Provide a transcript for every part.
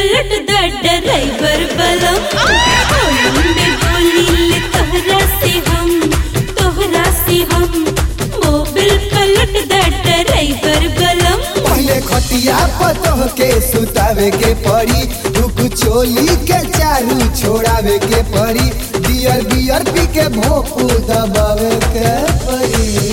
पलट द ड्राइवर बलम होली में बोली ले तोहरा से हम तोहरा से हम मोबिल पलट द ड्राइवर बलम पहले खटिया पतोह के सुतावे के पड़ी रुक चोली के चारू छोड़ावे के पड़ी बियर बियर पी के भोपू दबावे के पड़ी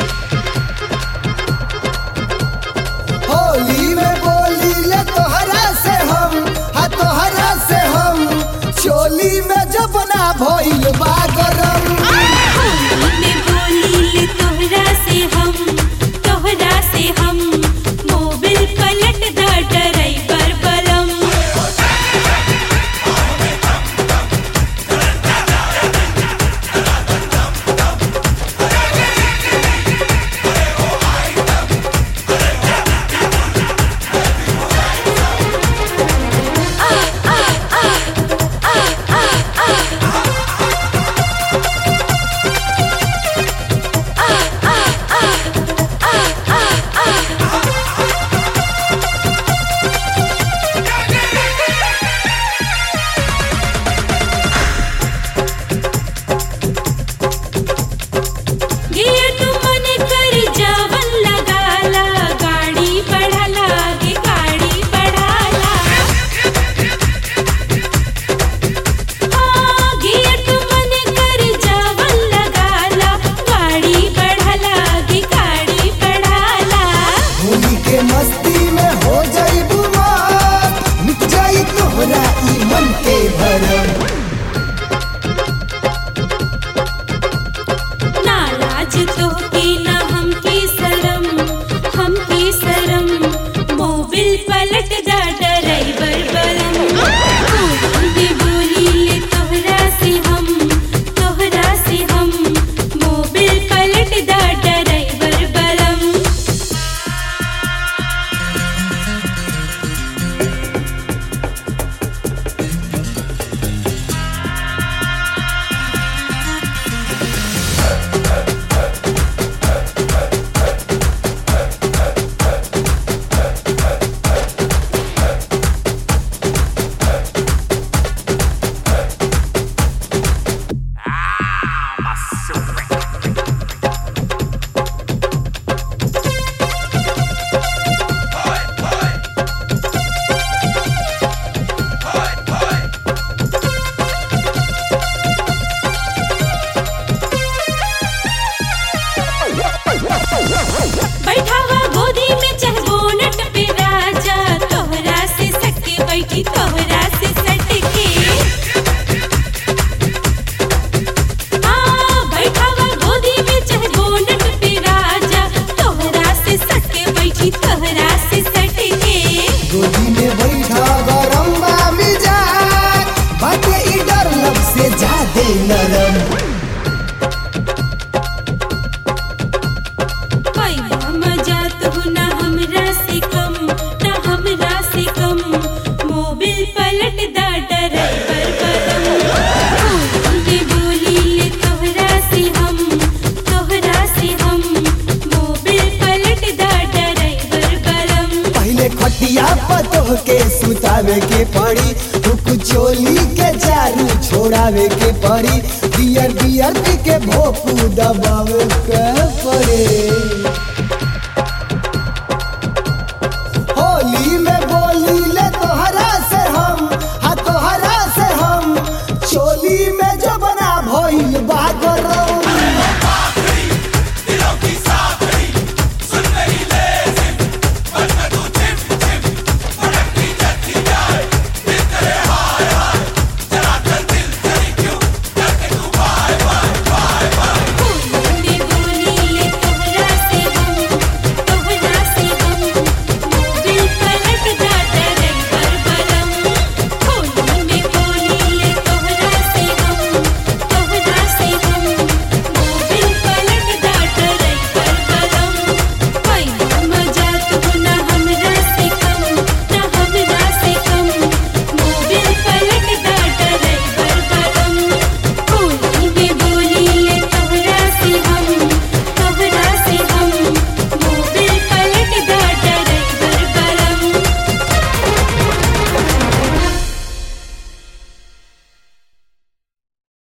होली में बोली ले तोहरा से हम हा तोहरा से हम चोली में जब ना भइल बा गरम होली में बोली ले तोहरा से हम तोहरा से हम मोबिल पलट द ड्राइवर बलम गियर तू मन कर जावन लगाला गाड़ी बढ़ाला गे गाड़ी बढ़ाला हाँ गियर तू मन कर जावन लगाला गाड़ी बढ़ाला गे गाड़ी बढ़ाला होली के मस्ती में हो जाई बुमार मिट जाई तोहरा ई मन के भरम नाराज तो के ना हम की शरम हम की शरम मोबिल पलट दा ड्राइवर बलम होली बोली ले तोहरा से हम तोहरा से हम मोबिल पलट दा ड्राइवर बलम बैठावा गोदी में चाहे बोनट पे राजा तोहरा से सटके बैठी तोहरा से सटके हाँ बैठावा गोदी में चाहे बोनट पे राजा तोहरा से सटके बैठी तोहरा से सटके गोदी में बैठा गरम बा मिजाज बाटे ई डर लब से जादे नरम पैसा मजा तो ना हमरा से कम ना हमरा से कम मोबिल पलट दा ड्राइवर बलम होली बोली ले तोहरा से हम तोहरा से हम मोबिल पलट दा ड्राइवर बलम पहले खटिया पतोह के सुतावे के पड़ी रुक चोली के चारू छोड़ावे के पड़ी बियर बियर पी के भोपू दबावे के पड़ी